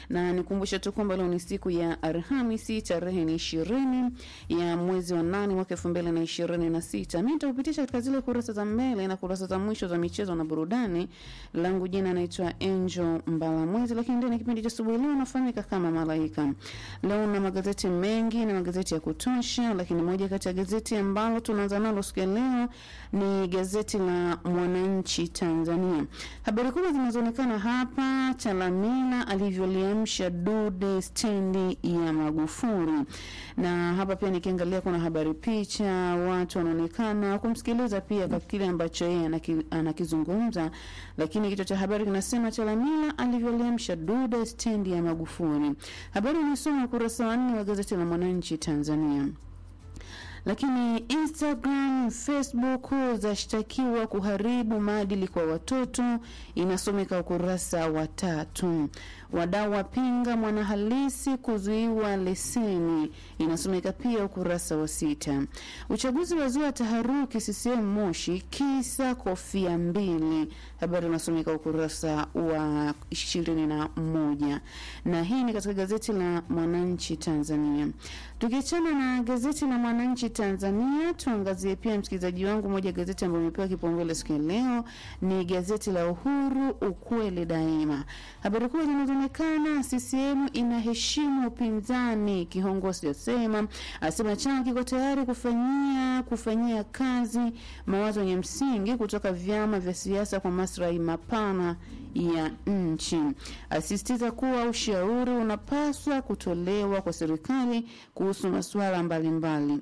na nikumbusha tu kwamba leo ni siku ya Alhamisi, tarehe ni ishirini ya mwezi wa nane mwaka elfu mbili na ishirini na sita. Mi nitakupitisha katika zile kurasa za mbele na kurasa za mwisho za michezo na burudani. Langu jina naitwa Angel Mbalamwezi, lakini ndani ya kipindi cha asubuhi leo nafahamika kama Malaika. Leo na magazeti mengi na magazeti ya kutosha, lakini moja kati ya gazeti ambalo tunaanza nalo siku ya leo ni gazeti la Mwananchi Tanzania. Habari kubwa zinazoonekana hapa, Chalamila alivyoliamsha dude stendi ya Magufuli, na hapa pia nikiangalia kuna habari picha, watu wanaonekana kumsikiliza pia kwa kile ambacho yeye anaki, anakizungumza, lakini kichwa cha habari kinasema Chalamila alivyoliamsha dude stendi ya Magufuli. Habari unasoma ukurasa wa nne wa gazeti la Mwananchi Tanzania lakini Instagram, Facebook zashtakiwa kuharibu maadili kwa watoto, inasomeka ukurasa wa tatu. Wadau wapinga mwanahalisi kuzuiwa leseni, inasomeka pia ukurasa wa sita. Uchaguzi wazua taharuki CCM Moshi, kisa kofia mbili, habari inasomeka ukurasa wa ishirini na moja na hii ni katika gazeti la Mwananchi Tanzania. Tukiachana na gazeti la Mwananchi Tanzania, tuangazie pia msikilizaji wangu, moja gazeti ambayo imepewa kipaumbele siku ya leo ni gazeti la Uhuru, ukweli daima. Habari kubwa zinazoonekana, CCM inaheshimu upinzani, kiongozi asema asema chama kiko tayari kufanyia kufanyia kazi mawazo yenye msingi kutoka vyama vya siasa kwa maslahi mapana ya nchi. Asisitiza kuwa ushauri unapaswa kutolewa kwa serikali kuhusu masuala mbalimbali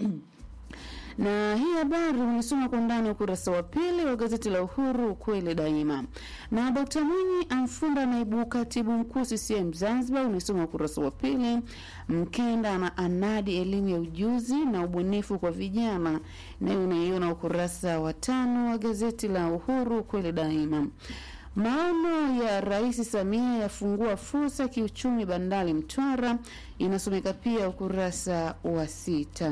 na hii habari unisoma kwa ndani ukurasa wa pili wa gazeti la Uhuru ukweli daima. Na Dkt Mwinyi amfunda naibu katibu mkuu CCM Zanzibar, unisoma ukurasa wa pili. Mkenda na anadi elimu ya ujuzi na ubunifu kwa vijana, nayo unaiona ukurasa wa tano wa gazeti la Uhuru ukweli daima. Maono ya Rais Samia yafungua fursa kiuchumi bandari Mtwara, inasomeka pia ukurasa wa sita.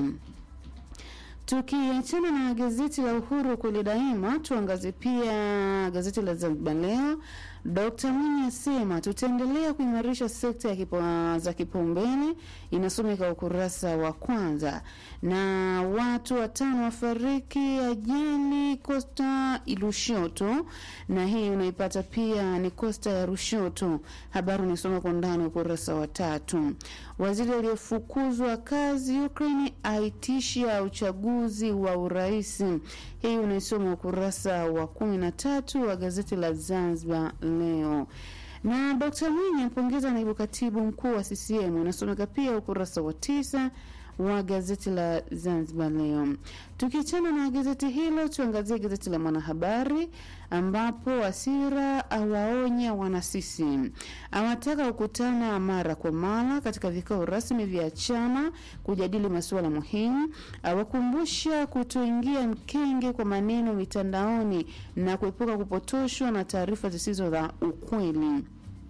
Tukiachana na gazeti la Uhuru kweli daima, tuangazie pia gazeti la Zanzibar Leo. Dkt Mwinyi asema tutaendelea kuimarisha sekta ya kipo, za kipaumbele, inasomeka ukurasa wa kwanza. Na watu watano wafariki ajali Costa Lushoto, na hii unaipata pia ni Costa ya Rushoto. Habari unaisoma kwa ndani ukurasa wa tatu. Waziri aliyefukuzwa kazi Ukraine aitishia uchaguzi wa urais. Hii unaisoma ukurasa wa kumi na tatu wa gazeti la Zanzibar Leo. Na Dkt Mwinyi ampongeza naibu katibu mkuu wa CCM, unasomeka pia ukurasa wa tisa wa gazeti la Zanzibar Leo. Tukiachana na gazeti hilo, tuangazie gazeti la Mwanahabari ambapo Wasira awaonya wanasisi, awataka kukutana mara kwa mara katika vikao rasmi vya chama kujadili masuala muhimu, awakumbusha kutoingia mkenge kwa maneno mitandaoni na kuepuka kupotoshwa na taarifa zisizo za ukweli.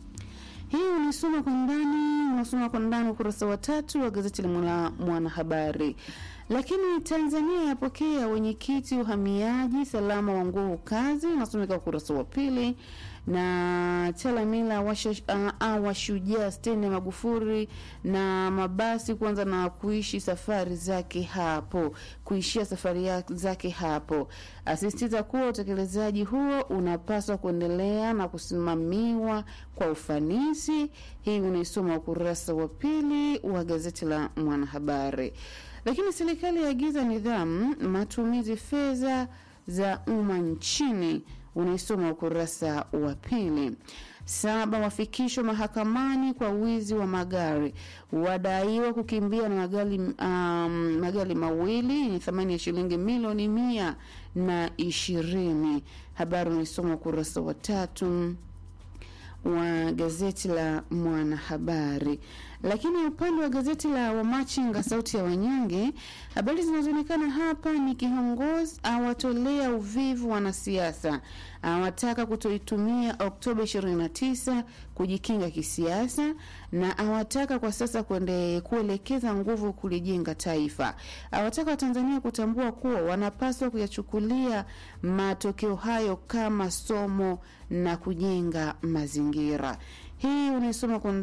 Hii unisoma kwa ndani, unasoma kwa ndani ukurasa wa tatu wa gazeti la Mwanahabari. Lakini Tanzania yapokea wenyekiti uhamiaji salama wa nguvu kazi, unasomeka ukurasa wa pili na Chalamila awashujaa stendi ya Magufuli na mabasi kuanza na kuishi safari zake hapo kuishia safari zake hapo. Asisitiza kuwa utekelezaji huo unapaswa kuendelea na kusimamiwa kwa ufanisi. Hii unaisoma ukurasa wa pili wa gazeti la Mwanahabari. Lakini serikali yaagiza nidhamu matumizi fedha za umma nchini unaisoma ukurasa wa pili. Saba wafikishwa mahakamani kwa wizi wa magari, wadaiwa kukimbia na magari, um, magari mawili yenye thamani ya shilingi milioni mia na ishirini. Habari unaisoma ukurasa wa tatu wa gazeti la Mwanahabari. Lakini upande wa gazeti la Wamachinga sauti ya wanyonge, habari zinazoonekana hapa ni kiongozi awatolea uvivu wanasiasa, awataka kutoitumia Oktoba 29 kujikinga kisiasa, na awataka kwa sasa kuende kuelekeza nguvu kulijenga taifa. Awataka Watanzania kutambua kuwa wanapaswa kuyachukulia matokeo hayo kama somo na kujenga mazingira. Hii unaisoma kwa